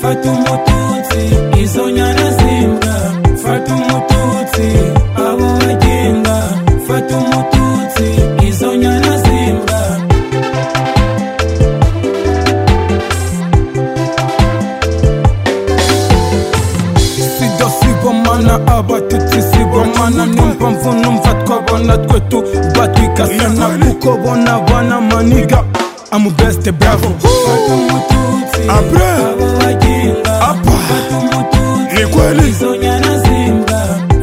fata umututsi izo nyana zimbwa fata umututsi abo bagenda fata umututsi izo nyana zimbwa sida sigomana abatutsi sigomana niyo mpamvu numva twabona twe tubatwigasana kuko bona bana maniga amubesite bravo fata umututsi Après. abo bagenda Apa. fata umututsi Ni kweli. izo nyana zimbwa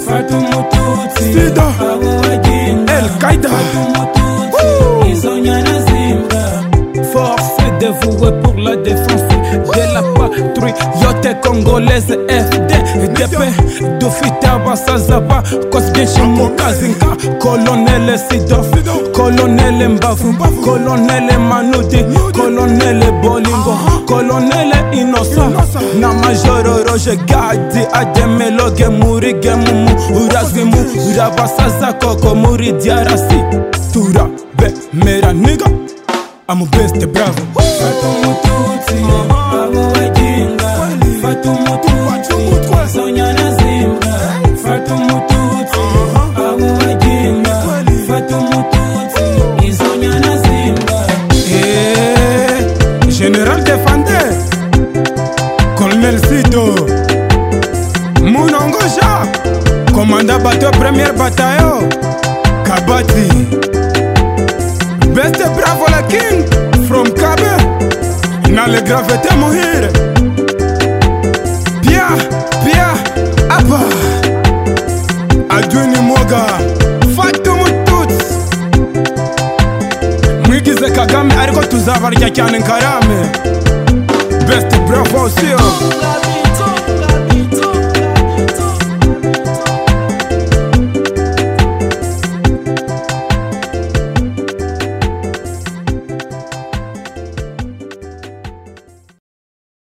fata umututsi Sida. abo bagenda El Qaeda. fata umututsi Woo. izo nyana zimbwa force dévouée pour la défense de la patrie yote congolaise fddp dufita basaza bakoze byinshi mu kazi nka kolonele sidof kolonele mbavu kolonele manudi kolonele bolingo kolonele inosa na majoro roje gadi ademeloge muri gemumu urazwi muri abasaza koko muri diarasi turabemera niga amubeste bravo fata umututsi abo bagenda fata umututsi zonyana zimbwa fata umututsi abo bagenda fata umututsi izonyana zimbwa Général Defender, Colonel Sido, Munongo Jacques, commandant bateau premier bataillon, Kabati, Best Bravo la King, from Kabe, na le gravité mourir, Pia, Pia, Abba, Adwini Moga, Fatumu Tutsi, mwigize kagame ariko tuzabarya cyane nkarame best bravo siyo Mugabe